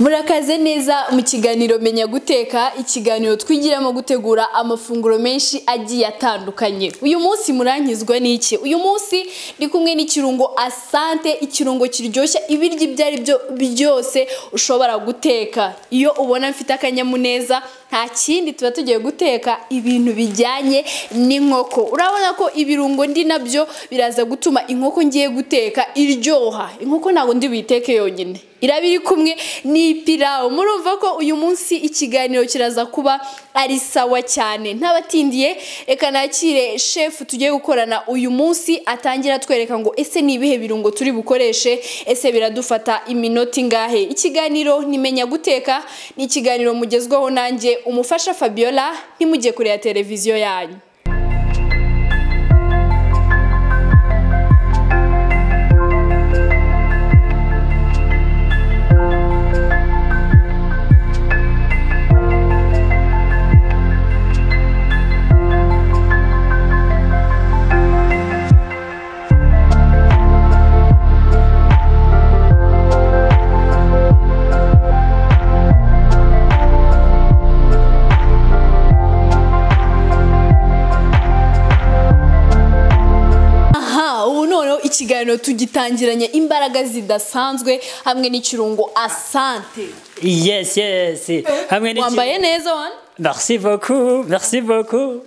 murakaze neza mu kiganiro menya guteka ikiganiro twigiramo gutegura amafunguro menshi agiye atandukanye uyu munsi muranyuzwa n'iki uyu munsi ndi kumwe n'ikirungo asante ikirungo kiryoshya ibiryo ibyo ari byo byose ushobora guteka iyo ubona mfite akanyamuneza nta kindi tuba tugiye guteka ibintu bijyanye n'inkoko urabona ko ibirungo ndi nabyo biraza gutuma inkoko ngiye guteka iryoha inkoko ntabwo ndi buyiteke yonyine iraba iri kumwe n'ipirawu murumva ko uyu munsi ikiganiro kiraza kuba ari sawa cyane ntabatindiye reka nakire shefu tugiye gukorana uyu munsi atangira atwereka ngo ese ni ibihe birungo turi bukoreshe ese biradufata iminota ingahe ikiganiro nimenya guteka ni ikiganiro mugezwaho nanjye umufasha fabiola ntimujye kure ya televiziyo yanyu ikiganiro tugitangiranye imbaraga zidasanzwe hamwe n'ikirungo asante yes yes hamwe n'iki- wambaye neza wani merci beaucoup merci beaucoup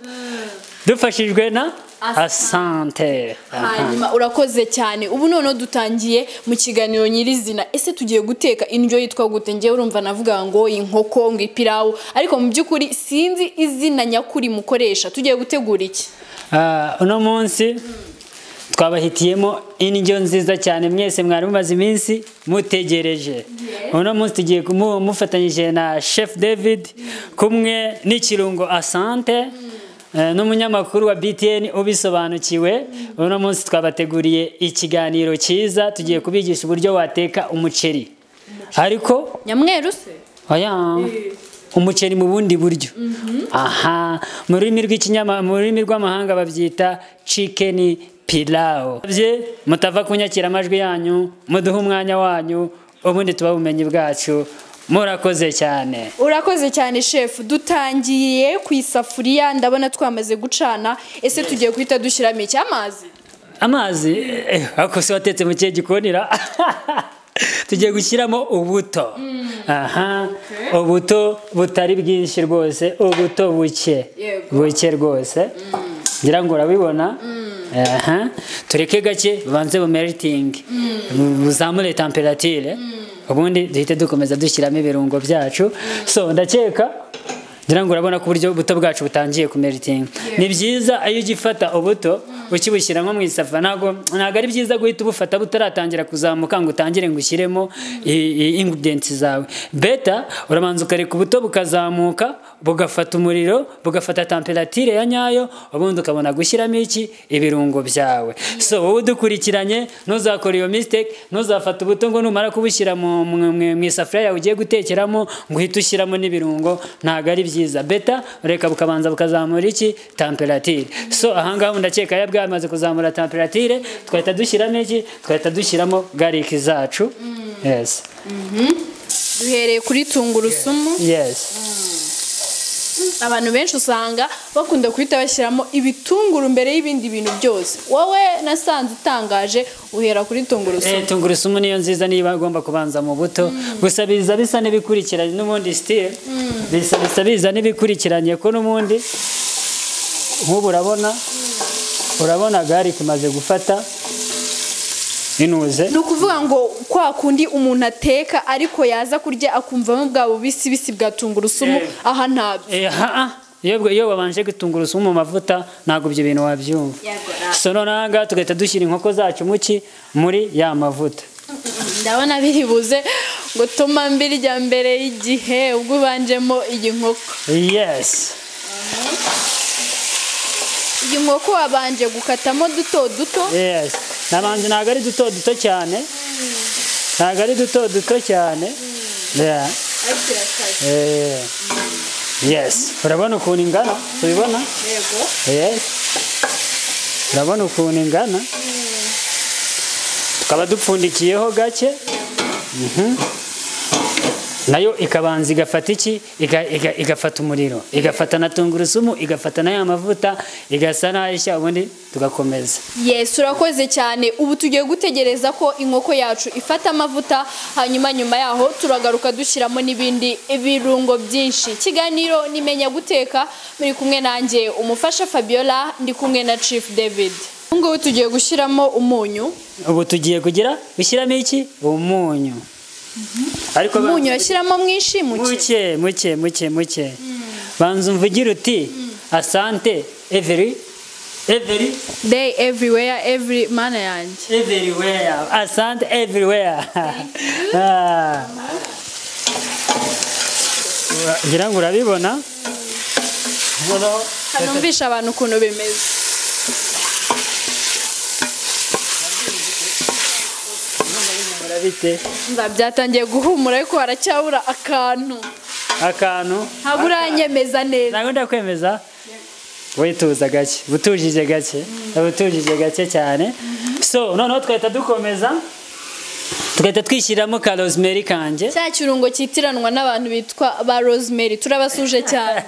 dufashijwe na asante hanyuma urakoze cyane ubu noneho dutangiye mu kiganiro nyirizina ese tugiye guteka indyo yitwa gute ngewe urumva navuga ngo inkoko ngo ipirawu ariko mu by'ukuri sinzi izina nyakuri mukoresha tugiye gutegura iki Ah, uno munsi twabahitiyemo indyo nziza cyane mwese mwari mumaze iminsi mutegereje uno munsi tugiye kumu- mufatanyije na chef david kumwe n'ikirungo asante eh, n'umunyamakuru wa btn ubisobanukiwe uno munsi twabateguriye ikiganiro cyiza tugiye kubigisha uburyo wateka umuceri ariko nyamweru se oya umuceri mu bundi buryo aha mu rurimi rw'ikinyama mu rurimi rw'amahanga babyita chicken pilau Bye, mutava kunyakira amajwi yanyu muduhe umwanya wanyu ubundi tuba ubumenyi bwacu murakoze cyane urakoze cyane shefu dutangiye ku isafuriya ndabona twamaze gucana ese tugiye guhita dushyiramo iki amazi amazi eh, ako se watetse mu kihe gikonira tugiye gushyiramo ubuto aha ubuto butari bwinshi rwose ubuto buke Yego. buke rwose ngira ngo urabibona aha tureke gake bubanze bumeritinge bu- buzamure temperatire ubundi duhite dukomeza dushyiramo ibirungo byacu so ndakeka ngira ngo urabona ko uburyo ubuto bwacu butangiye kumeritinga ni byiza iyo ujya ufata ubuto ukibushyira nko mu isafa ntabwo ntabwo ari byiza guhita ubufata butaratangira kuzamuka ngo utangire ngo ushyiremo i- i- ingredients zawe beta urabanza ukareka ubuto bukazamuka bugafata umuriro bugafata temperatire ya nyayo ubundi ukabona gushyiramo iki ibirungo byawe so wowe udukurikiranye ntuzakore iyo mistake ntuzafata ubuto ngo numara kubushyira mu- mu- mu- mu isafuriya yawe ugiye gutekeramo ngo uhite ushyiramo n'ibirungo ntabwo ari byiza beta reka bukabanza bukazamura iki temperatire so ahangaha ndakeka ya bwamaze kuzamura temperatire twahita dushyiramo iki twahita dushyiramo gariki zacu yes duhereye kuri tungurusumu yes abantu benshi usanga bakunda guhita bashyiramo ibitunguru mbere y'ibindi bintu byose wowe nasanze utangaje uhera kuri tungurusumu Eh, tungurusumu niyo nziza niba agomba kubanza mu buto gusa biza bisa n'ibikurikiranye n'ubundi sitire bisa bisa biza n'ibikurikiranye ko n'ubundi nk'ubu urabona urabona gariki imaze gufata inuze ni ukuvuga ngo kwa kundi umuntu ateka ariko yaza kurya akumvamo bwa bubisi bisi bwa tungurusumu Eh. aha ntabyo Eh, ha, ah, iyo bwa- iyo babanje gutungurusumu mu mavuta ntabwo ibyo bintu wabyumva so noneho aha ngaha tugahita dushyira inkoko zacu mu ki muri ya mavuta ndabona biri buze gutuma mbirya mbere y'igihe ubwo ubanjemo iyi nkoko yes iyi nkoko wabanje gukatamo duto duto yes nabanza ntabwo ari duto duto cyane ntabwo ari duto duto cyane Yeah. Eh. yes urabona ukuntu ingana tubibona yes urabona ukuntu ingana tukaba dupfundikiyeho gake Mhm. nayo ikabanza igafata iki Iga- iga- igafata umuriro igafata na tungurusumu igafata na ya mavuta igasa n'ayishya ubundi tugakomeza Yes urakoze cyane ubu tugiye gutegereza ko inkoko yacu ifata amavuta hanyuma nyuma yaho turagaruka dushyiramo n'ibindi birungo byinshi ikiganiro nimenya guteka muri kumwe nanjye umufasha Fabiola ndi kumwe na Chief David ubu ngubu tugiye gushyiramo umunyu ubu tugiye kugira ushyiramo iki umunyu ariko ba- umunyu urashyiramo mwinshi muke muke muke muke muke banza umvugira uti asante everi everi day everywhere every mana yanjye everywhere asante everywhere Ah. ngira ngo urabibona noneho hanumvisha abantu ukuntu bimeze bihumura bite Mba byatangiye guhumura ariko haracyabura akantu akantu ntabwo uranyemeza neza ntabwo ndakwemeza wituza gake utujije gake utujije gake cyane so noneho twahita dukomeza tugahita twishyiramo ka rosemary kanjye cya kirungo cyitiranwa n'abantu bitwa ba rosemary turabasuje cyane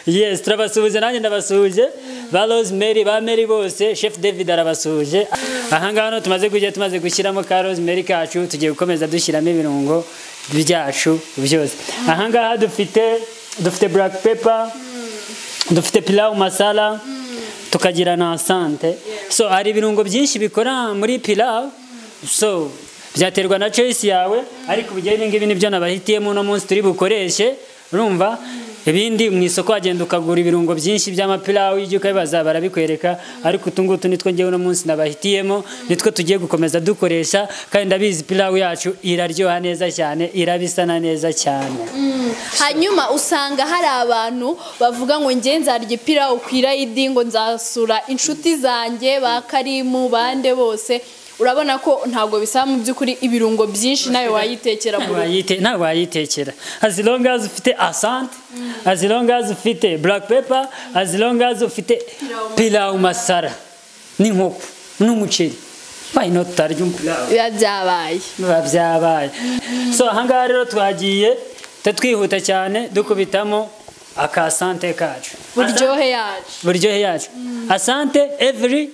yes turabasuhuje nanjye ndabasuhuje ba rosemary ba mary bose chef david arabasuhuje ahangaha hano tumaze kujya tumaze gushyiramo ka rosemary kacu tugiye gukomeza dushyiramo ibirungo byacu byose ahangaha dufite dufite black pepper dufite pilau masala tukagira na asante so hari ibirungo byinshi bikora muri pilau so byaterwa na choice yawe ariko ubu ibi ngibi nibyo nabahitiyemo uno munsi turi bukoreshe urumva ibindi mu isoko wagenda ukagura ibirungo byinshi by'amapilawu y'ijya ukabibaza barabikwereka ariko utu ngutu nitwo ngewe uno munsi nabahitiyemo nitwo tugiye gukomeza dukoresha kandi ndabizi pilawu yacu iraryoha neza cyane irabisana neza cyane hanyuma usanga hari abantu bavuga ngo njye nzarya ipirawu ku irayidi ngo nzasura inshuti zanjye ba karimu bande bose urabona ko ntabwo bisaba mu by'ukuri ibirungo byinshi nawe wayitekera mu rugo Wayite- ntawe wayitekera as long as ufite asante as long as ufite black pepper as long as ufite pilau masara n'inkoko n'umuceri why not utarya pilau biba byabaye biba byabaye so ahangaha rero twagiye tuba twihuta cyane dukubitamo akasante kacu buryohe yacu buryohe yacu asante every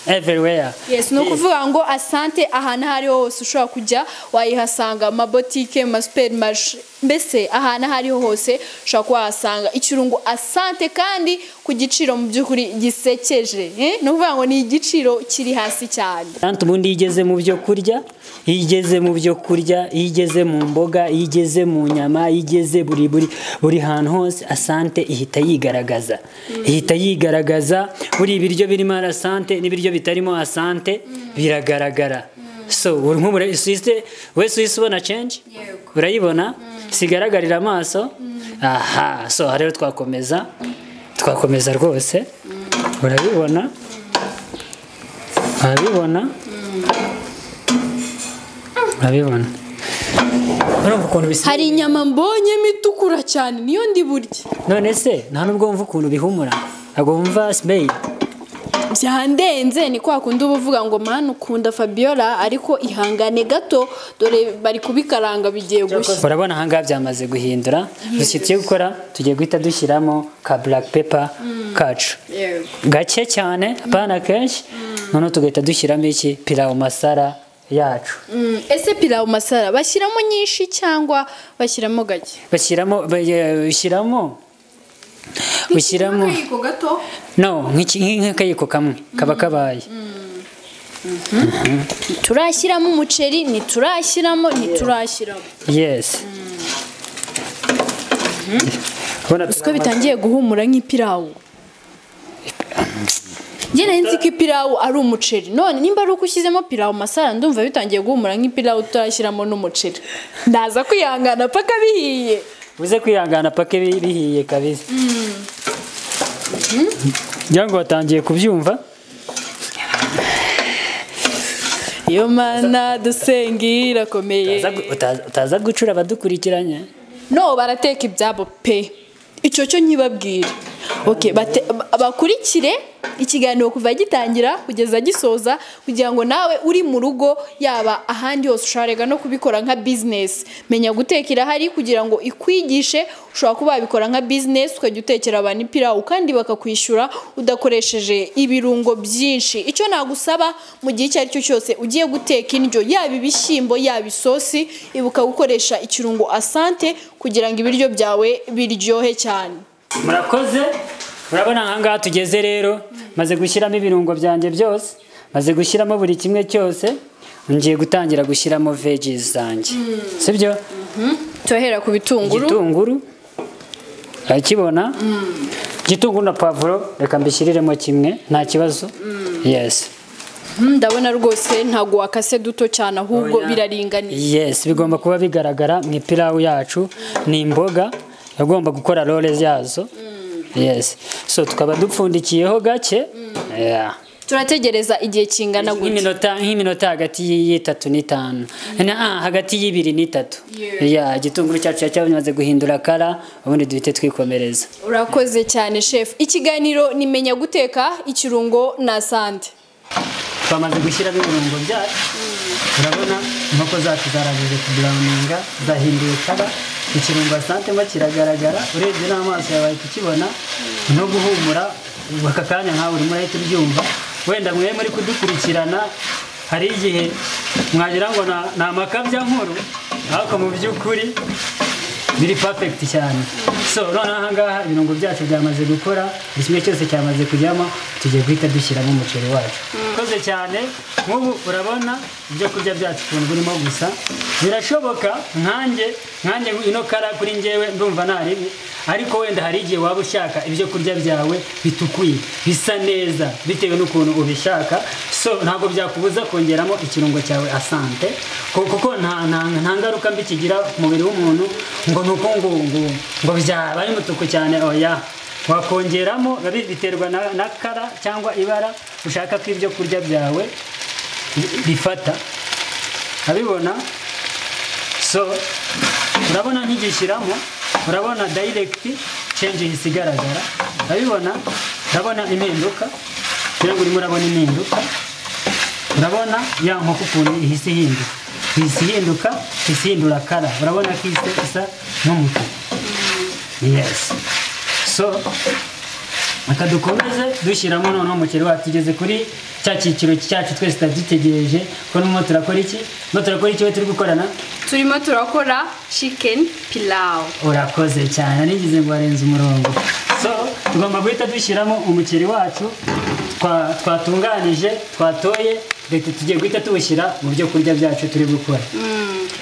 everywhere yes ni ukuvuga ngo asante ahantu aho ariho hose ushobora kujya wayihasanga amabotike amasuperimari mbese ahantu aho ariho hose ushobora kuba wahasanga ikirungo asante kandi ku giciro mu by'ukuri gisekeje eh? ni ukuvuga ngo ni igiciro kiri hasi cyane Tantu ubundi iyo igeze mu byo kurya iyo igeze mu byo kurya iyo igeze mu mboga iyo igeze mu nyama iyo igeze buri buri buri hantu hose asante ihita yigaragaza ihita yigaragaza buri ibiryo birimo asante n'ibiryo bitarimo asante biragaragara so uri nk'ubure isiste wese uhise ubona cenji urayibona sigaragarira amaso aha so aha rero twakomeza twakomeza rwose urabibona urabibona urabibona urumva ukuntu bisa hari inyama mbonyemo itukura cyane niyo ndi burya none se nta nubwo wumva ukuntu bihumura ntabwo wumva smell byandenze ni kwa kundi uba uvuga ngo mani ukunda fabiola ariko ihangane gato dore bari kubikaranga bigiye gushya urabona ahangaha byamaze guhindura gusa tugiye gukora tugiye guhita dushyiramo ka black pepper kacu gake cyane apana kenshi noneho tugahita dushyiramo iki pilawu masara yacu Mm, ese pilawu masara bashyiramo nyinshi cyangwa bashyiramo gake bashyiramo bashyiramo ushyiramo akayiko gato no nk'iki- nk'akayiko kamwe kaba kabaye turashyiramo umuceri ntiturashyiramo ntiturashyiramo yes Urabona ko bitangiye guhumura nk'ipirawu njye nari nzi ko ipirawu ari umuceri none nimba ari uko ushyizemo pirawu masara ndumva bitangiye guhumura nk'ipirawu turashyiramo n'umuceri ndaza kwihangana paka bihiye uze kwihangana pake bi- bihiye kabisa ngira ngo watangiye kubyumva iyo mana dusengi irakomeye Utaza gu- utaza- utaza gucura abadukurikiranye no barateka ibyabo pe icyo cyo nkibabwira Okay, bate- ba- bakurikire ikiganiro kuva gitangira kugeza gisoza kugira ngo nawe uri mu rugo yaba ahandi hose usharega no kubikora nka bizinesi menya guteka irahari kugira ngo ikwigishe ushobora kuba wabikora nka bizinesi ukajya utekera abantu ipirawu kandi bakakwishyura udakoresheje ibirungo byinshi icyo nagusaba mu gihe icyo ari cyo cyose ugiye guteka indyo yaba ibishyimbo yaba isosi ibuka gukoresha ikirungo asante kugira ngo ibiryo byawe biryohe cyane murakoze murabona ahangaha tugeze rero maze gushyiramo ibirungo byanjye byose maze gushyiramo buri kimwe cyose ngiye gutangira gushyiramo veggies zanjye sibyo tohera ku bitunguru igitunguru urakibona igitunguru na pavuro reka mbishyiriremo kimwe nta kibazo yesi Mm, ndabona rwose ntago wakase duto cyane ahubwo Oya. biraringaniye yes bigomba kuba bigaragara mu ipirawu yacu ni imboga yagomba gukora role yazo yes so tukaba dupfundikiyeho gake Yeah. turategereza igihe kingana gutya nk'iminota nk'iminota hagati y'i- y'itatu n'itanu Na- ah, hagati y'ibiri n'itatu Yeah. Yeah, igitunguru cyacu cyamaze guhindura kara ubundi duhite twikomereza urakoze cyane chef ikiganiro nimenya guteka ikirungo na sande twamaze gushyiramo ibirungo byacu urabona inkoko zacu zarangije kuburawuninga zahinduye kara ikirungo asantemo kiragaragara urebye n'amaso yawe ahita ukibona no guhumura ubu aka kanya nkawe urimo urahita ubyumva wenda mwe muri kudukurikirana hari igihe mwagira ngo na- ni amakabya nkuru ariko mu by'ukuri biri perfect cyane so noneho ahangaha ibirungo byacu byamaze gukora buri kimwe cyose cyamaze kujyamo tugiye guhita dushyiramo umuceri wacu ukoze cyane nk'ubu urabona ibyo kurya byacu ukuntu birimo gusa birashoboka nkanjye nkanjye ino kara kuri njyewe ndumva ntaribi ariko wenda hari igihe waba ushaka ibyo kurya byawe bitukuye bisa neza bitewe n'ukuntu ubishaka so ntabwo byakubuza kongeramo ikirungo cyawe asante ku- kuko nta nta- nta ngaruka mbi kigira ku mubiri w'umuntu ngo ni uko ngo ngo ngo byaba ari mutuku cyane oya wakongeramo biba biterwa na, na kara cyangwa ibara ushaka ko ibyo kurya byawe bi- bifata urabibona so urabona nkigishyiramo urabona direct change isigaragara urabibona urabona impinduka kugira ngo urimo urabona impinduka urabona ya nkoko ukuntu ihise ihinduka ihise ihinduka ihise ihindura kara urabona ko ihise isa n'umutuku yes so reka dukomeze dushyiramo noneho umuceri wacu tugeze kuri cya cyiciro cyacu twese turadutegereje ko n'umwe turakora iki no turakora iki we turi gukorana turimo turakora chicken pilau urakoze cyane nigeze ngo warenze umurongo so tugomba guhita dushyiramo umuceri wacu twa- twatunganije twatoye leta tugiye guhita tuwushyira mu byo kurya byacu turi gukora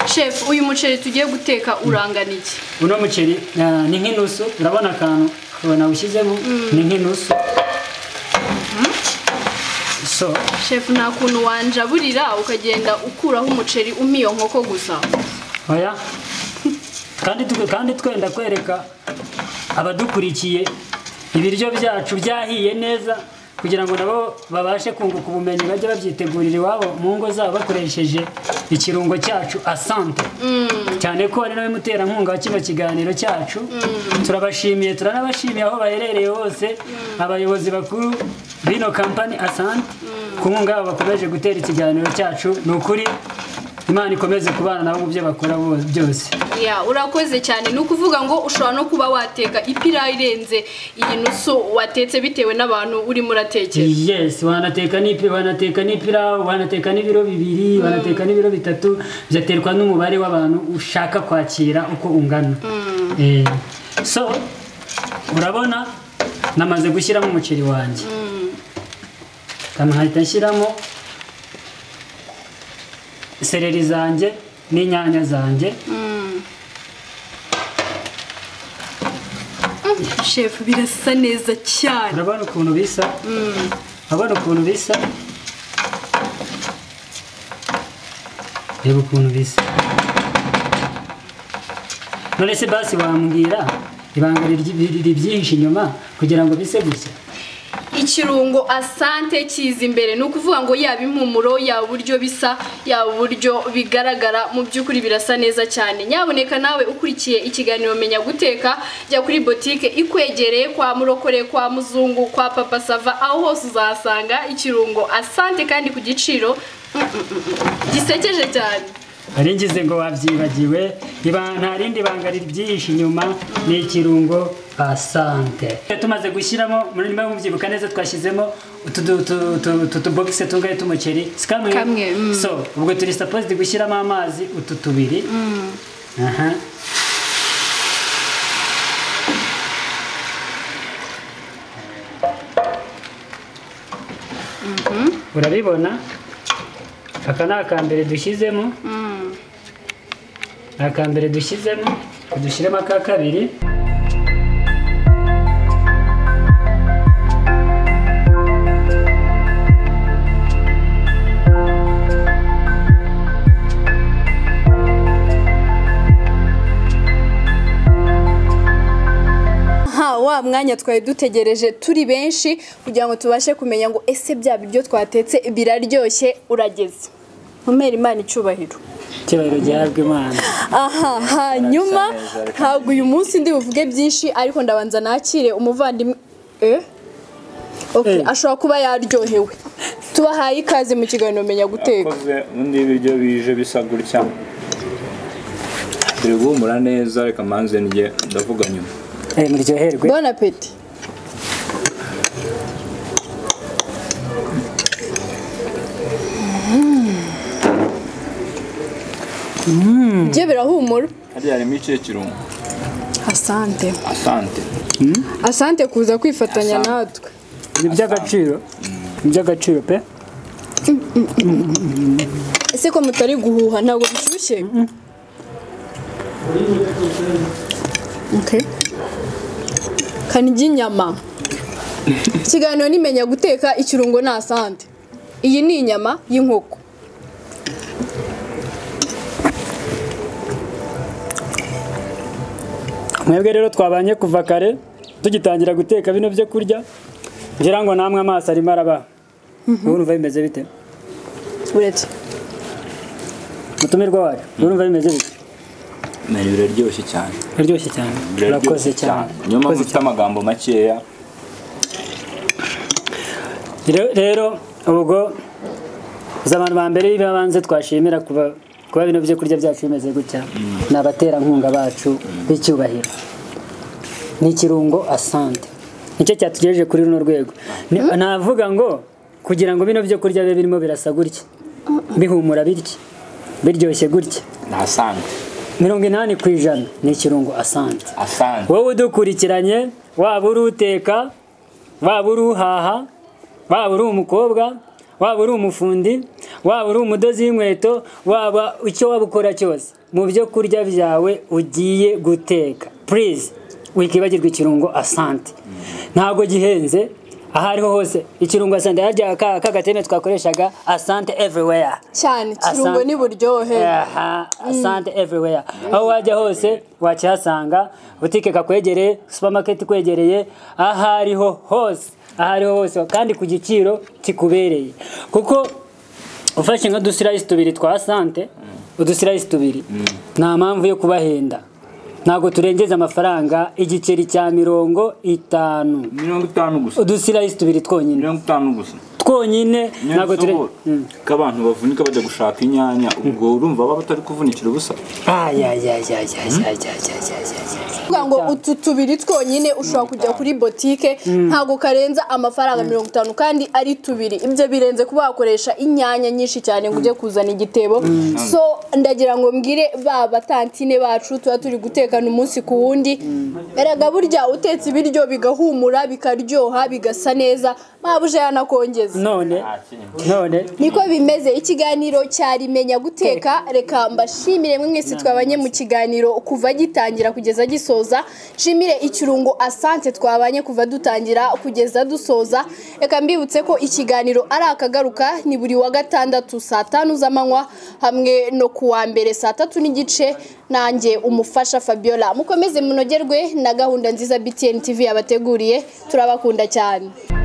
chef uyu muceri tugiye guteka urangana iki uno muceri ah, ni nk'inusu urabona akantu ukabona ushyizemo ni nk'inusu so chef nta kuntu wanjaburira ukagenda ukuraho umuceri umpa iyo nkoko gusa oya kandi tu- kandi twenda kwereka abadukurikiye ibiryo byacu byahiye neza kugira ngo nabo babashe kunguka ubumenyi bajye babyitegurira iwabo mu ngo zabo bakoresheje ikirungo cyacu asante cyane ko ari nawe muterankunga wa kino kiganiro cyacu turabashimiye turanabashimiye aho baherereye hose abayobozi bakuru b'ino kampani asante ku nkunga yabo bakomeje gutera ikiganiro cyacu ni ukuri imana ikomeze kubana nabo mu byo bakora bo- byose ya urakoze cyane ni ukuvuga ngo ushobora no kuba wateka ipirawu irenze iyi nusu watetse bitewe n'abantu urimo uratekera yes wanateka n'ipi wanateka n'ipirawu wanateka n'ibiro bibiri wanateka n'ibiro bitatu byaterwa n'umubare w'abantu ushaka kwakira uko ungana Eh, so urabona namaze gushyiramo umuceri wanjye nkahita nshyiramo sereri zanjye n'inyanya zanjye chef birasa neza cyane urabona ukuntu bisa urabona ukuntu bisa reba ukuntu bisa none se basi wambwira ibanga riri byinshi inyuma kugira ngo bise gutya ikirungo asante kiza imbere ni ukuvuga ngo yaba impumuro yaba uburyo bisa yaba uburyo bigaragara mu by'ukuri birasa neza cyane nyaboneka nawe ukurikiye ikiganiro menya guteka jya kuri botike ikwegereye kwa murokore kwa muzungu kwa papa sava aho hose uzahasanga ikirungo asante kandi ku giciro gisekeje cyane hari ngize ngo wabyibagiwe iba- nta rindi banga ribyihishe inyuma ni ikirungo asante tumaze gushyiramo muri nyuma mubyibuka neza twashyizemo utu du- tu- tu- tu- tubogise tungahe t'umuceri si kamwe Kamwe, mm. so ubwo turi supposed gushyiramo amazi utu tubiri aha urabibona aka ni aka mbere dushyizemo aka mbere dushyizemo dushyiremo aka kabiri aha wa mwanya twari dutegereje turi benshi kugira ngo tubashe kumenya ngo ese bya biryo twatetse biraryoshye urageze nkomere imana icyubahiro icyubahiro gihabwa imana aha hanyuma ntabwo uyu munsi ndi buvuge byinshi ariko ndabanza nakire umuvandimwe eh? okay. Eh. ashobora kuba yaryohewe tubahaye ikaze mu kiganiro menya guteka yakoze ubundi ibiryo bije bisa gutya turi guhumura neza reka manze njye ndavuga nyuma Eh, muryoherwe bon apeti byo birahumura hariya harimo ikihe kirungo asante asante asante kuza kwifatanya Asante. natwe ni iby'agaciro ni iby'agaciro pe ese ko mutari guhuha ntabwo bishyushye Okay. kani ry'inyama ikiganiro nimenya guteka ikirungo ni asante iyi ni inyama y'inkoko mwebwe rero twabanye kuva kare tugitangira guteka bino byo kurya ngira ngo namwe amaso arimo araba wowe urumva bimeze bite uretse mutumirwa wacu wowe urumva bimeze bite nari biraryoshye cyane biryoshye cyane Biraryoshye urakoze cyane niyo mpamvu Urakoze mfite amagambo makeya Re- rero ubwo uzi abantu ba mbere b'ibanze twashimira kuba kuba bino byo kurya byacu bimeze gutya ni abaterankunga bacu b'icyubahiro ni ikirungo asante nicyo cyatugejeje kuri runo rwego Ni- navuga ngo kugira ngo bino byo kurya bibe birimo birasa gutya bihumura bitya biryoshye gutya ni asante mirongo inani ku ijana ni ikirungo asante asante wowe udukurikiranye waba uri uteka waba uri uhaha waba uri umukobwa waba uri umufundi waba uri umudozi w'inkweto waba icyo waba ukora cyose mu byo kurya byawe ugiye guteka purize wikibagirwa ikirungo asante ntabwo gihenze aho ariho hose ikirungo asante harya ka ka gateme twakoreshaga asante everywhere cyane ikirungo Asante. ni buryohe Aha, asante everywhere aho wajya hose wakihasanga butike kakwegereye supermarket ikwegereye aho ariho hose aho ariho hose kandi ku giciro kikubereye kuko ufashe nka dusirayisi tubiri twa sante udusirayisi tubiri nta mpamvu yo kubahenda ntabwo turengeza amafaranga igiceri cya mirongo itanu mirongo itanu gusa udusirayisi tubiri twonyine mirongo itanu gusa twonyine ntabwo ture ntabwo abantu bavunika bajya gushaka inyanya ubwo urumva baba batari kuvunikira ubusa kuvuga ngo utu tubiri twonyine ushobora kujya kuri botike ntabwo karenza amafaranga mirongo itanu kandi ari tubiri ibyo birenze kuba wakoresha inyanya nyinshi cyane ngo ujye kuzana igitebo so ndagira ngo mbwire ba batantine bacu tuba turi gutekana umunsi ku wundi erega burya utetse ibiryo bigahumura bikaryoha bigasa neza mpabuje yanakongeza none none niko bimeze ikiganiro cyari menya guteka reka mbashimire mwe mwese twabanye mu kiganiro kuva gitangira kugeza gisoza nshimire ikirungo asante twabanye kuva dutangira kugeza dusoza reka mbibutse ko ikiganiro ari akagaruka ni buri wa gatandatu saa tanu z'amanywa hamwe no ku wa mbere saa tatu n'igice nanjye umufasha fabiola mukomeze munogerwe na gahunda nziza btn tv yabateguriye turabakunda cyane